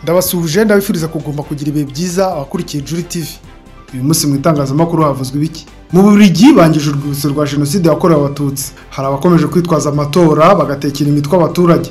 ndabasuhuje ndabifuriza kugomba kugira ibihe byiza abakurikiye juri tivi uyu munsi mu itangazamakuru havuzwe ibiki mu burigi bangije urwibutso rwa jenoside yakorewe abatutsi hari abakomeje kwitwaza amatora bagatekera imitwe abaturage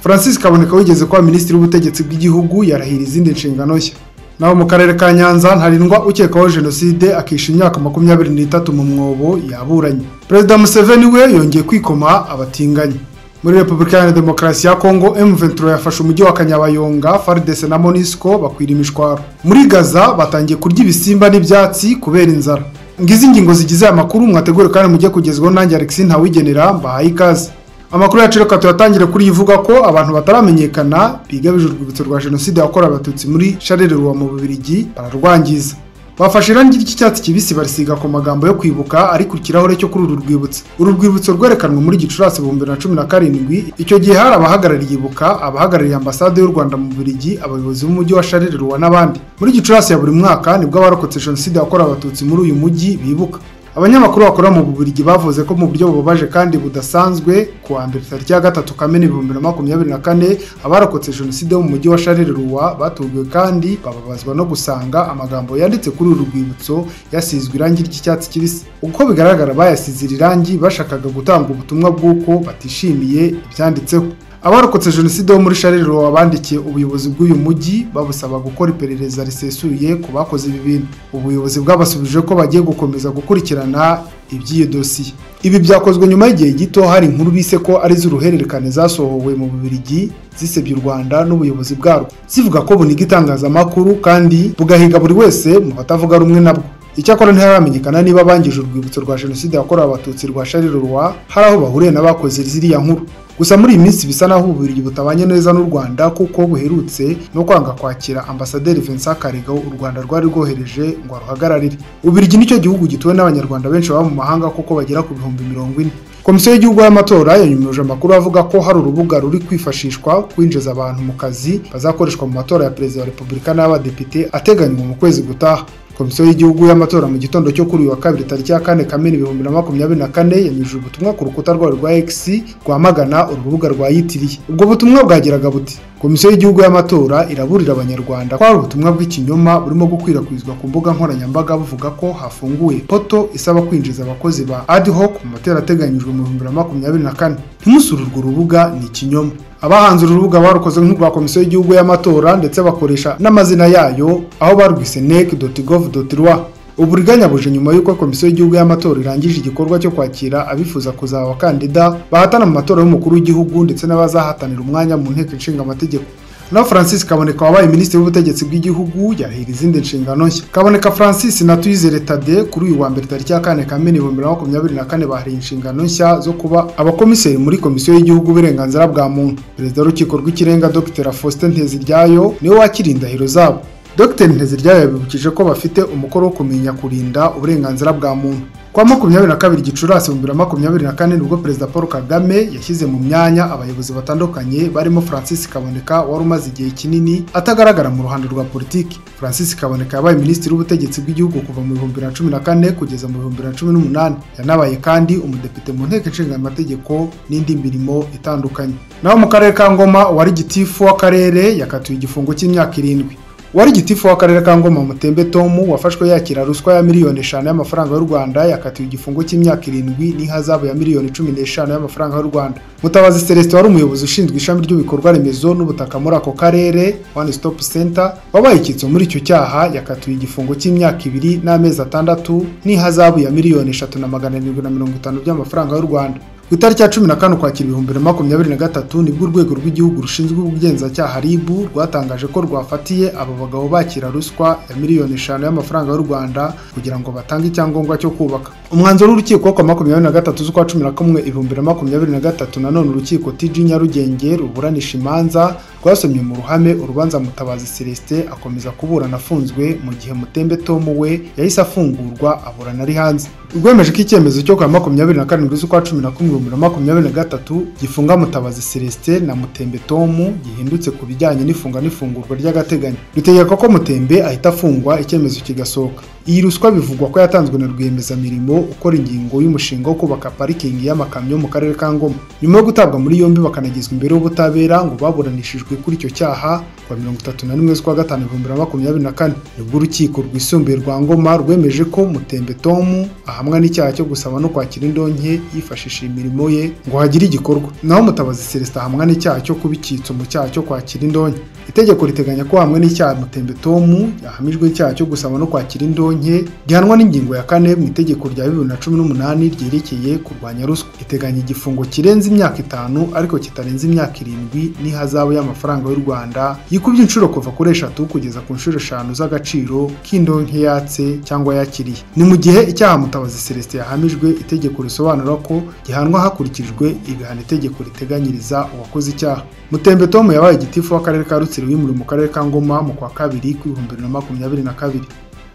francis kaboneka wigeze kuba minisitiri w'ubutegetsi bw'igihugu yarahira izindi nshingano nshya naho mu karere ka nyanza ntarindwa ukekwaho jenoside akisha imyaka makumyabiri n'itatu mu mwobo yaburanye perezida museveni we yongeye kwikoma abatinganyi muri repubulika iharanira demokarasi ya kongo M23 yafashe umujyi wa kanyabayonga FARDC na MONUSCO bakwira imishwaro muri gaza batangiye kurya ibisimba n'ibyatsi kubera inzara ngizi ingingo zigize aya makuru mwategure kandi mujye kugezwaho nanjye Alexis Ntawigenera mbahaye ikaze amakuru yacu reka tuyatangire kuri ivuga ko abantu bataramenyekana bigabije urwibutso rwa jenoside yakorewe abatutsi muri Charles Roi mu Bubiligi bararwangiza bafashe irangi ry'icyatsi kibisi barisiga ku magambo yo kwibuka ari ku kirahure cyo kuri uru rwibutso uru rwibutso rwerekanwe muri gicurasi ibihumbi bibiri na cumi na karindwi icyo gihe hari abahagarariye ibuka abahagarariye ambasade y'u rwanda mu Bubiligi abayobozi b'umujyi wa Charles Roi n'abandi muri gicurasi ya buri mwaka nibwo abarokotse jenoside yakorewe abatutsi muri uyu mujyi bibuka abanyamakuru bakora mu Bubiligi bavuze ko mu buryo bubabaje kandi budasanzwe ku wa mbere tariki ya gatatu kamena ibihumbi bibiri na makumyabiri na kane abarokotse jenoside yo mu mujyi wa Charles Roi batunguwe kandi bababazwa no gusanga amagambo yanditse kuri uru rwibutso yasizwe irangi ry'icyatsi kibisi uko bigaragara bayasize iri rangi bashakaga gutanga ubutumwa bw'uko batishimiye ibyanditseho abarokotse jenoside yo muri Charles Roi bandikiye ubuyobozi bw'uyu mujyi babusaba gukora iperereza risesuye ku bakoze ibi bintu ubuyobozi bwabasubije ko bagiye gukomeza gukurikirana iby'iyo dosiye ibi byakozwe nyuma y'igihe gito hari inkuru bise ko ari z'uruhererekane zasohowe mu Bubiligi zisebya u Rwanda n'ubuyobozi bwarwo zivuga ko buniga itangazamakuru kandi bugahiga buri wese mu batavuga rumwe nabwo icyakora ntiharamenyekana niba bangije urwibutso rwa jenoside yakorewe abatutsi rwa Charles Roi hari aho bahuriye n'abakoze ziriya nkuru gusa muri iyi minsi bisa naho ububiligi butabanye neza n'u Rwanda kuko buherutse no kwanga kwakira ambasaderi Vincent Karega u Rwanda rwari rwohereje ngo aruhagararire ububiligi nicyo gihugu gituwe n'abanyarwanda benshi baba mu mahanga kuko bagera ku bihumbi mirongo ine komisiyo y'igihugu y'amatora yanyumirije amakuru avuga ko hari urubuga ruri kwifashishwa kwinjiza abantu mu kazi bazakoreshwa mu matora ya perezida wa repubulika n'abadepite ateganywa mu kwezi gutaha komisiyo y'igihugu y'amatora mu gitondo cyo kuri uyu wa kabiri tariki ya kane kamena ibihumbi na makumyabiri na kane yanyujije ubutumwa ku rukuta rwayo rwa x rwamagana uru rubuga rwayitiriye ubwo butumwa bwageraga buti komisiyo y'igihugu y'amatora iraburira abanyarwanda ko hari ubutumwa bw'ikinyoma burimo gukwirakwizwa ku mbuga nkoranyambaga buvuga ko hafunguwe poto isaba kwinjiza abakozi ba ad hoc mu matora ateganyijwe mu bihumbi na makumyabiri na kane ntimusure urwo rubuga ni ikinyoma abahanze uru rubuga barukoze nk'urwa komisiyo y'igihugu y'amatora ndetse bakoresha n'amazina yayo aho barwise nec.gov.rwa uburiganya buje nyuma y'uko komisiyo y'igihugu y'amatora irangije igikorwa cyo kwakira abifuza kuzaba abakandida bahatana mu matora y'umukuru w'igihugu ndetse n'abazahatanira umwanya mu nteko ishinga amategeko naho francis kaboneka wabaye minisitiri w'ubutegetsi bw'igihugu yarahira izindi nshingano nshya kaboneka francis na tuyizere tade kuri uyu wa mbere tariki ya kane kamena ibihumbi bibiri na makumyabiri na kane bahariye inshingano nshya zo kuba abakomiseri muri komisiyo y'igihugu uburenganzira bwa muntu perezida w'urukiko rw'ikirenga dr faustin nteziryayo niwe wakira indahiro zabo dr nteziryayo yabibukije ko bafite umukoro wo kumenya kurinda uburenganzira bwa muntu kwa makumyabiri na kabiri gicurasi ibihumbi bibiri na makumyabiri na kane nibwo perezida paul kagame yashyize mu myanya abayobozi batandukanye barimo francis kaboneka wari umaze igihe kinini atagaragara mu ruhando rwa politiki francis kaboneka yabaye minisitiri w'ubutegetsi bw'igihugu kuva mu bihumbi bibiri na cumi na kane kugeza mu bihumbi bibiri na cumi n'umunani yanabaye kandi umudepite mu nteko ishinga amategeko n'indi mirimo itandukanye naho mu karere ka ngoma uwari gitifu w'akarere yakatiwe igifungo cy'imyaka irindwi wari gitifu w'akarere ka ngoma mutembe tomu wafashwe yakira ruswa ya miliyoni eshanu y'amafaranga y'u rwanda yakatiwe igifungo cy'imyaka irindwi n'ihazabu ya miliyoni cumi n'eshanu y'amafaranga y'u rwanda mutabazi celestin wari umuyobozi ushinzwe ishami ry'ibikorwa remezo n'ubutaka muri ako karere one stop center wabaye icyitso muri icyo cyaha yakatiwe igifungo cy'imyaka ibiri n'amezi atandatu n'ihazabu ya miliyoni eshatu na magana arindwi na mirongo itanu by'amafaranga y'u rwanda ku itariki ya cumi na kane ukwakira ibihumbi bibiri na makumyabiri na gatatu nibwo urwego rw'igihugu rushinzwe ubugenzacyaha RIB rwatangaje ko rwafatiye aba bagabo bakira ruswa ya miliyoni eshanu y'amafaranga y'u Rwanda kugira ngo batange icyangombwa cyo kubaka umwanzuro w'urukiko ku makumyabiri na gatatu z'ukwa cumi na kumwe ibihumbi bibiri na makumyabiri na gatatu nanone urukiko TG Nyarugenge ruburanisha imanza rwasomye mu ruhame urubanza Mutabazi Celestin akomeza kuburana afunzwe mu gihe Mutembe Tom we yahise afungurwa aburana ari hanze rwemeje ko icyemezo cyo kwa makumyabiri na karindwi z'ukwa cumi na kumwe bibiri na makumyabiri na gatatu gifunga Mutabazi Celestin na Mutembe Tom gihindutse ku bijyanye n'ifunga n'ifungurwa ry'agateganyo dutegeka ko Mutembe ahita afungwa icyemezo kigasohoka iyi ruswa bivugwa ko yatanzwe na rwiyemezamirimo ukora ingingo y'umushinga wo kubaka parikingi y'amakamyo mu karere ka ngoma nyuma yo gutabwa muri yombi bakanagezwa imbere y'ubutabera ngo baburanishijwe kuri icyo cyaha kuwa mirongo itatu na rimwe z'ukwa gatanu ibihumbi bibiri na makumyabiri na kane nibwo urukiko rwisumbuye rwa ngoma rwemeje ko mutembe tomu ahamwa n'icyaha cyo gusaba no kwakira indonke yifashishije imirimo ye ngo hagire igikorwa naho mutabazi celestin ahamwa n'icyaha cyo kuba icyitso mu cyaha cyo kwakira indonke itegeko riteganya ko hamwe n'icyaha mutembe tomu yahamijwe icyaha cyo gusaba no kwakira indonke gihanwa n'ingingo ya kane mu itegeko rya bibiri na cumi n'umunani ryerekeye kurwanya ruswa iteganya igifungo kirenze imyaka itanu ariko kitarenze imyaka irindwi n'ihazabu y'amafaranga y'u rwanda yikubye inshuro kuva kuri eshatu kugeza ku nshuro eshanu z'agaciro k'indonke yatse cyangwa yakiriye ni mu gihe icyaha mutabazi celestin yahamijwe itegeko risobanura ko gihanwa hakurikijwe ibihano itegeko riteganyiriza uwakoze icyaha mutembe tom yabaye gitifu w'akarere ka rutsiro wimuriwe mu karere ka ngoma mu kwa kabiri kw'ibihumbi bibiri na makumyabiri na kabiri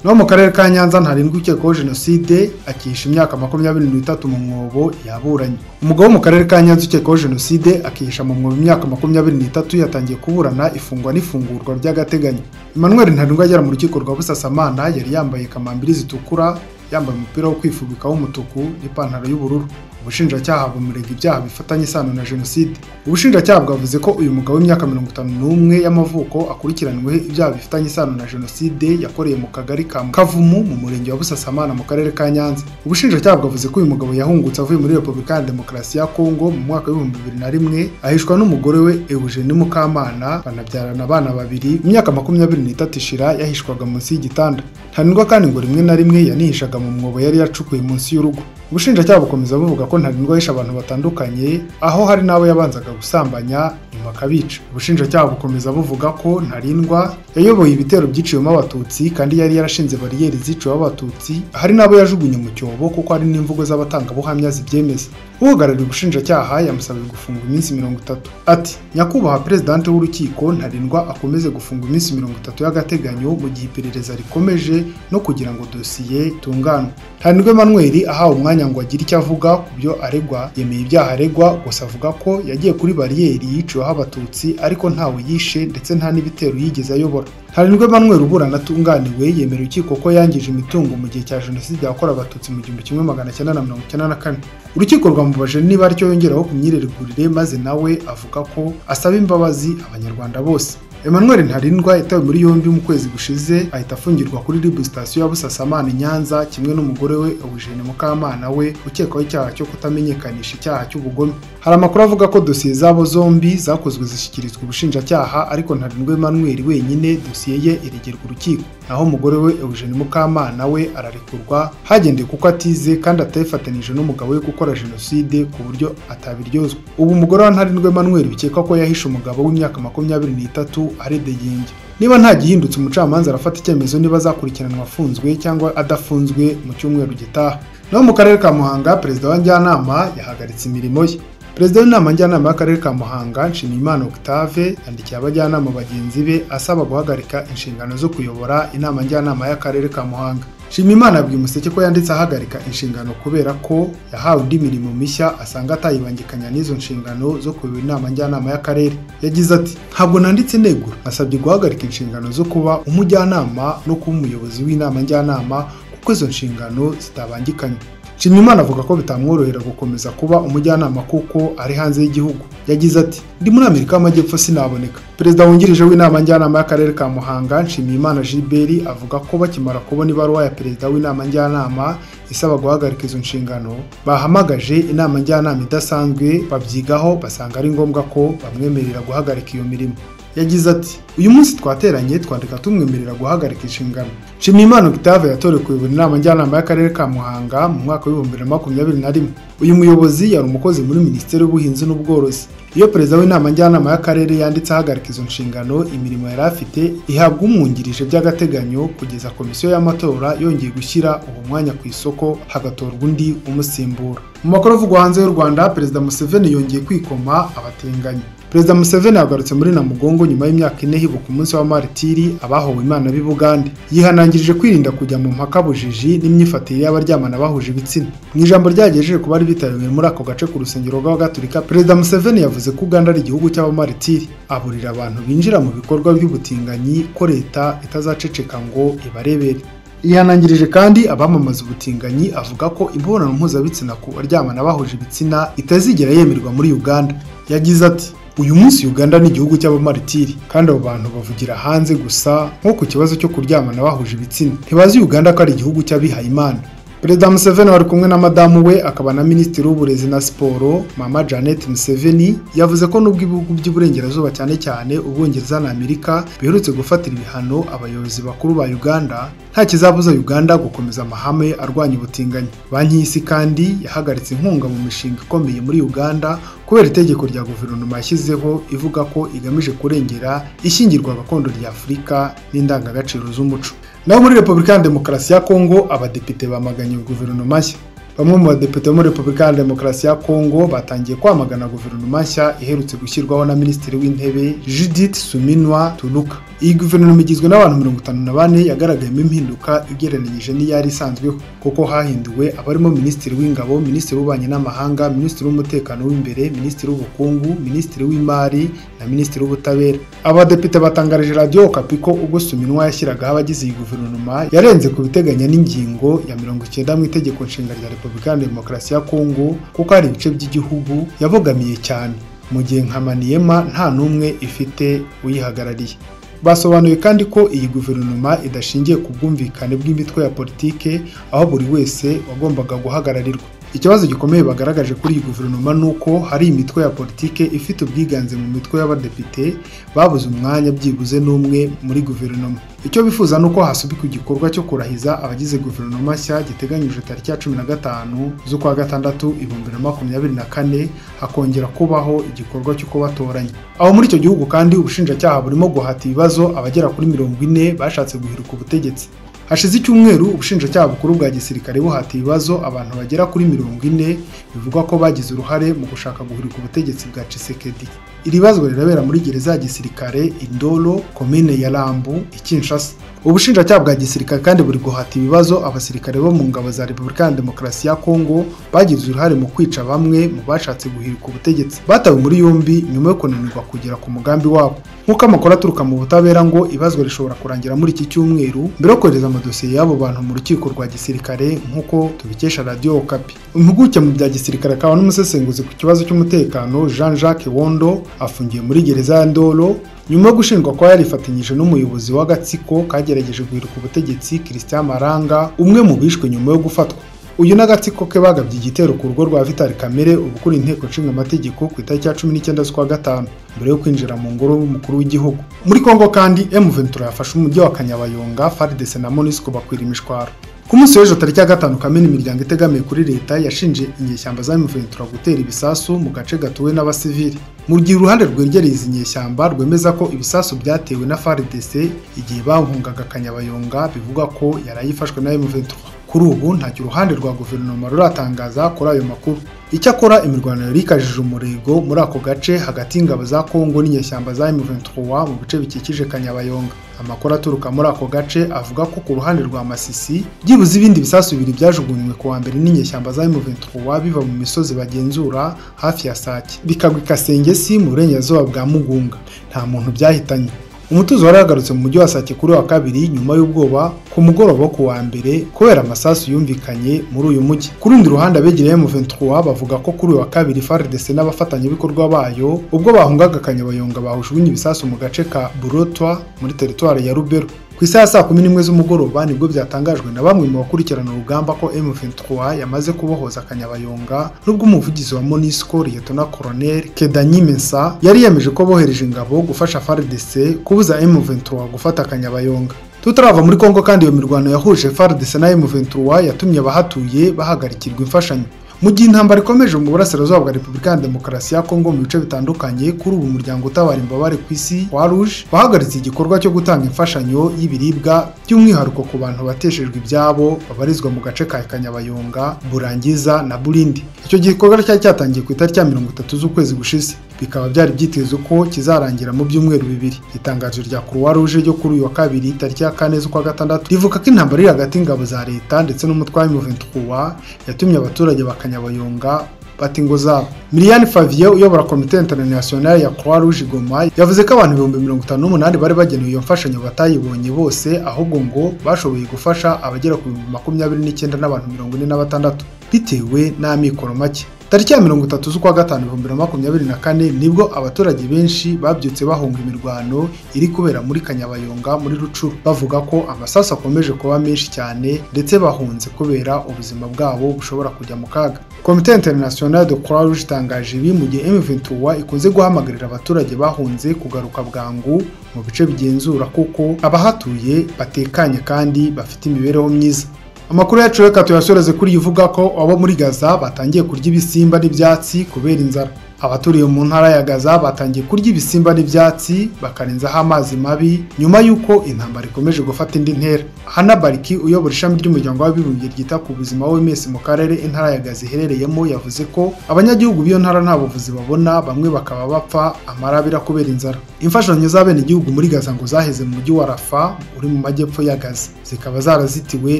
no mu karere ka nyanza ntarindwi ukekwaho jenoside akihisha imyaka makumyabiri n'itatu mu mwobo yaburanye umugabo wo mu karere ka nyanza ukekwaho jenoside akihisha mu mwobo imyaka makumyabiri n'itatu yatangiye kuburana ifungwa n'ifungurwa ry'agateganyo emmanuel ntarindwi agera mu rukiko rwa busasamana yari yambaye kamambiri zitukura yambaye umupira wo kwifubika w'umutuku n'ipantaro y'ubururu ubushinjacyaha bumurega ibyaha bifatanye isano na jenoside ubushinjacyaha bwavuze ko uyu mugabo w'imyaka mirongo itanu n'umwe y'amavuko akurikiranyweho ibyaha bifitanye isano na jenoside yakoreye mu kagari ka kavumu mu murenge wa busasamana mu karere ka nyanza ubushinjacyaha bwavuze ko uyu mugabo yahungutse avuye muri repubulika ya demokarasi ya kongo mu mwaka w'ibihumbi bibiri na rimwe ahishwa n'umugore we eugene mukamana banabyarana abana babiri mu myaka makumyabiri n'itatu ishira yahishwaga munsi y'igitanda ntarindwa kandi ngo rimwe na rimwe yanihishaga mu mwobo yari yacukuye munsi y'urugo ubushinjacyaha bukomeza buvuga ko ntarindwa yishe abantu batandukanye aho hari n'abo yabanzaga gusambanya nyuma akabica ubushinjacyaha bukomeza buvuga ko ntarindwa yayoboye ibitero byiciwemo abatutsi kandi yari yarashinze bariyeri ziciweho abatutsi hari n'abo yajugunye mu cyobo kuko hari n'imvugo z'abatangabuhamya zibyemeza uhagarariye ubushinjacyaha yamusabye gufunga iminsi mirongo itatu ati nyakubahwa perezidante w'urukiko ntarindwa akomeze gufunga iminsi mirongo itatu y'agateganyo mu gihe iperereza rikomeje no kugira ngo dosiye itunganwe ntarindwa emmanuel ahawe umwanya ngo agire icyo avuga ku byo aregwa yemeye ibyaha aregwa gusa avuga ko yagiye kuri bariyeri yiciweho abatutsi ariko ntawe yishe ndetse nta n'ibitero yigeze ayobora ntarindwa emmanuel uburana atunganiwe yemera urukiko ko yangije imitungo mu gihe cya jenoside yakorewe abatutsi mu gihumbi kimwe magana cyenda na mirongo icyenda na kane urukiko rwamubajije niba aricyo yongeraho ku myireregurire maze nawe avuga ko asaba imbabazi abanyarwanda bose Emmanuel Ntarindwa yatawe muri yombi mu kwezi gushize ahita afungirwa kuri ribu sitasiyo ya Busasamana i Nyanza kimwe n'umugore we Eugene Mukamana we ukekwaho icyaha cyo kutamenyekanisha icyaha cy'ubugome. Hari amakuru avuga ko dosiye zabo zombi zakozwe zishyikirizwa ubushinjacyaha ariko Ntarindwa Emmanuel wenyine dosiye ye iregerwa urukiko naho umugore we Eugene Mukamana we ararekurwa hagendeye kuko atize kandi atayifatanije n'umugabo we gukora jenoside ku buryo atabiryozwa. Ubu umugore wa Ntarindwa Emmanuel bikekwa ko yahishe umugabo w'imyaka makumyabiri n'itatu aredegembya niba nta gihindutse umucamanza arafata icyemezo niba azakurikiranwa afunzwe cyangwa adafunzwe mu cyumweru gitaha naho mu karere ka muhanga perezida wa njyanama yahagaritse imirimo ye perezida w'inama njyanama y'akarere ka muhanga nshimiyimana octave yandikiye abajyanama bagenzi be asaba guhagarika inshingano zo kuyobora inama njyanama y'akarere ka muhanga nshimiyimana yabwiye umuseke ko yanditse ahagarika inshingano kubera ko yahawe indi mirimo mishya asanga atayibangikanya n'izo nshingano zo kuyobora inama njyanama y'akarere yagize ati ntabwo nanditse negura nasabye guhagarika inshingano zo kuba umujyanama no kuba umuyobozi w'inama njyanama kuko izo nshingano zitabangikanye nshimiyimana avuga ko bitamworohera gukomeza kuba umujyanama kuko ari hanze y'igihugu yagize ati ndi muri amerika y'amajyepfo sinaboneka perezida wungirije w'inama njyanama y'akarere ka muhanga nshimiyimana gilbert avuga ko bakimara kubona ibaruwa ya perezida w'inama njyanama isaba guhagarika izo nshingano bahamagaje inama njyanama idasanzwe babyigaho basanga ari ngombwa ko bamwemerera guhagarika iyo mirimo yagize ati uyu munsi twateranye twandika tumwemerera guhagarika inshingano nshimiyimana octave yatorewe kuyobora inama njyanama y'akarere ka muhanga mu mwaka w'ibihumbi bibiri na makumyabiri na rimwe uyu muyobozi yari umukozi muri minisiteri y'ubuhinzi n'ubworozi iyo perezida w'inama njyanama y'akarere yanditse ahagarika izo nshingano imirimo yari afite ihabwa umwungirije by'agateganyo kugeza komisiyo y'amatora yongeye gushyira uwo mwanya ku isoko hagatorwa undi umusimbura mu makuru avugwa hanze y'u rwanda perezida museveni yongeye kwikoma abatinganyi perezida museveni yagarutse muri namugongo nyuma y'imyaka ine hibuka umunsi wa maritiri abahowe imana b'i bugande yihanangirije kwirinda kujya mu mpaka bujiji n'imyifatire y'abaryamana bahuje ibitsina mu ijambo ryagejeje ku bari bitabiriye muri ako gace ku rusengero rw'abagatulika perezida museveni yavuze ko uganda ari igihugu cy'abamaritiri aburira abantu binjira mu bikorwa by'ubutinganyi ko leta itazaceceka ngo ibarebere yanangirije kandi abamamaza ubutinganyi avuga ko imibonano mpuzabitsina ku baryamana bahuje ibitsina itazigera yemerwa muri uganda yagize ati uyu munsi uganda ni igihugu cy'abamaritiri kandi abo bantu bavugira hanze gusa nko ku kibazo cyo kuryamana bahuje ibitsina ntibazi uganda ko ari igihugu cy'abihayimana perezida museveni wari kumwe na madamu we akaba na minisitiri w'uburezi na siporo mama janet museveni yavuze ko nubwo ibihugu by'iburengerazuba cyane cyane ubwongereza na amerika biherutse gufatira ibihano abayobozi bakuru ba uganda nta kizabuza uganda gukomeza amahame arwanya ubutinganyi banki y'isi kandi yahagaritse inkunga mu mishinga ikomeye muri uganda kubera itegeko rya guverinoma yashyizeho ivuga ko igamije kurengera ishyingirwa gakondo rya afurika n'indangagaciro z'umuco naho muri repubulika ya demokarasi ya kongo abadepite bamaganye guverinoma nshya bamwe mu badepite bo muri repubulika ya demokarasi ya kongo batangiye kwamagana guverinoma nshya iherutse gushyirwaho na minisitiri w'intebe judith suminwa turuka iyi guverinoma igizwe n'abantu mirongo itanu na bane yagaragayemo impinduka ugereranyije n'iyari isanzweho kuko hahinduwe abarimo minisitiri w'ingabo minisitiri w'ububanyi n'amahanga minisitiri w'umutekano w'imbere minisitiri w'ubukungu minisitiri w'imari na minisitiri w'ubutabera abadepite batangarije radiyo okapi ko ubwo suminwa yashyiragaho abagize iyi guverinoma yarenze ku biteganya n'ingingo ya mirongo icyenda mu itegeko nshinga rya repubulika ya demokarasi ya kongo kuko hari ibice by'igihugu yabogamiye cyane mu gihe nka maniyema nta n'umwe ifite uyihagarariye basobanuye kandi ko iyi guverinoma idashingiye ku bwumvikane bw'imitwe ya politike aho buri wese wagombaga guhagararirwa ikibazo gikomeye bagaragaje kuri iyi guverinoma ni uko hari imitwe ya politike ifite ubwiganze mu mitwe y'abadepite babuze umwanya byibuze n'umwe muri guverinoma icyo bifuza ni uko hasubikwa igikorwa cyo kurahiza abagize guverinoma nshya giteganyijwe tariki ya cumi na gatanu z'ukwa gatandatu ibihumbi na makumyabiri na kane hakongera kubaho igikorwa cy'uko batoranya aho muri icyo gihugu kandi ubushinjacyaha burimo guhata ibibazo abagera kuri mirongo ine bashatse guhiruka ubutegetsi hashize icyumweru ubushinjacyaha bukuru bwa gisirikare buhatiye ibibazo abantu bagera kuri mirongo ine bivugwa ko bagize uruhare mu gushaka guhirika ubutegetsi bwa cisekedi iri bazo rirabera muri gereza ya gisirikare indoro komine ya rambu ikinshasa ubushinjacyaha bwa gisirikare kandi buri guhata ibibazo abasirikare bo mu ngabo za repubulika ya demokarasi ya kongo bagize uruhare mu kwica bamwe mu bashatse guhirika ubutegetsi batawe muri yombi nyuma yo kunanirwa kugera ku mugambi wabo nk'uko amakuru aturuka mu butabera ngo ibazwa rishobora kurangira muri iki cyumweru mbere yo kohereza amadosiye y'abo bantu mu rukiko rwa gisirikare nk'uko tubikesha radiyo okapi impuguke mu bya gisirikare akaba n'umusesenguzi ku kibazo cy'umutekano jean jacques wondo afungiye muri gereza ya ndoro nyuma yo gushinjwa kuba yarifatanyije n'umuyobozi w'agatsiko kagerageje guhiruka ubutegetsi christian maranga umwe mu bishwe nyuma yo gufatwa uyu n'agatsiko ke bagabye igitero ku rugo rwa vitali kamere ubukura inteko nshinga amategeko ku itariki ya cumi n'icyenda z'ukwa gatanu mbere yo kwinjira mu ngoro y'umukuru w'igihugu muri kongo kandi m ventura yafashe umujyi wa kanyabayonga fardc na monisco bakwira imishwaro ku munsi w'ejo tariki ya gatanu kamena imiryango itegamiye kuri leta yashinje inyeshyamba za M23 gutera ibisasu mu gace gatuwe n'abasivili mu gihe uruhande rwegereye izi nyeshyamba rwemeza ko ibisasu byatewe na FARDC igihe bahungaga Kanyabayonga bivugwa ko yari ayifashwe na M23 kuri ubu ntacyo uruhande rwa guverinoma ruratangaza kuri ayo makuru icyakora imirwano yari ikajije umurego muri ako gace hagati y'ingabo za kongo n'inyeshyamba za M23 mu bice bikikije kanyabayonga amakuru aturuka muri ako gace avuga ko ku ruhande rwa masisi byibuze ibindi bisasu bibiri byajugunywe ku wa mbere n'inyeshyamba za M23 biva mu misozi bagenzura hafi ya sake bikagwa ikasengesi mu burengerazuba bwa mugunga nta muntu byahitanye umutuzo wari wagarutse mu mujyi wa sake kuri wa kabiri nyuma y'ubwoba ku mugoroba wo ku wa mbere kubera amasasu yumvikanye muri uyu mujyi ku rundi ruhande abegereye M23 bavuga ko kuri uyu wa kabiri FARDC n'abafatanyabikorwa bayo ubwo bahungaga kanyabayonga bahushwinye ibisasu mu gace ka Burotwa muri teritwari ya Rubero ku isaha ya saa kumi n'imwe z'umugoroba nibwo byatangajwe na bamwe mu bakurikirana urugamba ko M23 yamaze kubohoza Kanyabayonga nubwo umuvugizi wa Monisco Liyetona Colonel Kedanyi Mensa yari yemeje ko bohereje ingabo gufasha FARDC kubuza M23 gufata Kanyabayonga tutarava muri Kongo kandi iyo mirwano yahuje FARDC na M23 yatumye abahatuye bahagarikirwa imfashanyo mu gihe intambara ikomeje mu burasirazuba bwa repubulika ya demokarasi ya kongo mu bice bitandukanye kuri ubu umuryango utabara imbabare ku isi wa ruje wahagaritse igikorwa cyo gutanga imfashanyo y'ibiribwa by'umwihariko ku bantu bateshejwe ibyabo babarizwa mu gace ka kanyabayonga burangiza na burindi icyo gikorwa cyari cyatangiye ku itariki ya mirongo itatu z'ukwezi gushize bikaba byari byitezwe ko kizarangira mu byumweru bibiri itangazo rya kuruwa ruje ryo kuri uyu wa kabiri tariki ya kane z'ukwa gatandatu rivuga ko intambara iri hagati y'ingabo za leta ndetse n'umutwe wa M23 yatumye abaturage ba Kanyabayonga bati ngo zaba miliyani faviye uyobora komite interinasiyonari ya croix rouge goma yavuze ko abantu ibihumbi mirongo itanu n'umunani bari bagenewe iyo mfashanyo batayibonye bose ahubwo ngo bashoboye gufasha abagera ku bihumbi makumyabiri n'icyenda n'abantu mirongo ine na batandatu bitewe n'amikoro make tariki ya mirongo itatu z'ukwa gatanu ibihumbi bibiri na makumyabiri na kane nibwo abaturage benshi babyutse bahunga imirwano iri kubera muri kanyabayonga muri rucuru bavuga ko amasasu akomeje kuba menshi cyane ndetse bahunze kubera ubuzima bwabo bushobora kujya mu kaga komite interinasiyonari de croix rouge itangaje ibi mu gihe m21 ikunze guhamagarira abaturage bahunze kugaruka bwangu mu bice bigenzura kuko abahatuye batekanye kandi bafite imibereho myiza amakuru yacu reka tuyasoreze kuri iyi uvuga ko abo muri gaza batangiye kurya ibisimba n'ibyatsi kubera inzara abaturiye mu ntara ya gaza batangiye kurya ibisimba n'ibyatsi bakarenzaho amazi mabi nyuma y'uko intambara ikomeje gufata indi ntera hana bariki uyobora ishami ry'umuryango w'abibumbye ryita ku buzima w'MS mu karere intara ya gaza iherereyemo yavuze ko abanyagihugu b'iyo ntara nta buvuzi babona bamwe bakaba bapfa amarabira kubera inzara imfashanyo z'abenegihugu muri gaza ngo zaheze mu mujyi wa rafa uri mu majyepfo ya gaza zikaba zarazitiwe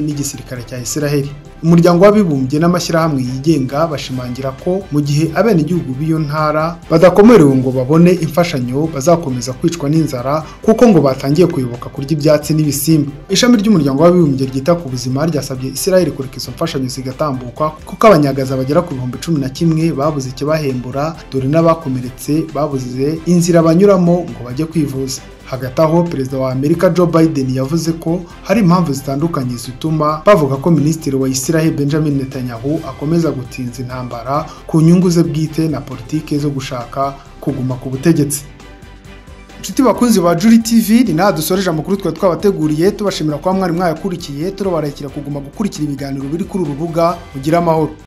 n'igisirikare cya isiraheli umuryango w'abibumbye n'amashyirahamwe yigenga bashimangira ko mu gihe abenegihugu b'iyo ntara badakomerewe ngo babone imfashanyo bazakomeza kwicwa n'inzara kuko ngo batangiye kuyoboka kurya ibyatsi n'ibisimba ishami ry'umuryango w'abibumbye ryita ku buzima ryasabye isiraheli kureka izo mfashanyo zigatambuka kuko abanyagaza bagera ku bihumbi cumi na kimwe babuze ikibahembura dore n'abakomeretse babuze inzira banyuramo ngo bajye kwivuza hagati aho perezida wa amerika joe biden yavuze ko hari impamvu zitandukanye zituma bavuga ko minisitiri wa israel benjamin netanyahu akomeza gutinza intambara ku nyungu ze bwite na politiki zo gushaka kuguma ku butegetsi inshuti bakunzi ba juri tv ni naha dusoreje amakuru twari twabateguriye tubashimira kuba mwari mwayakurikiye turobarekera kuguma gukurikira ibiganiro biri kuri uru rubuga mugire amahoro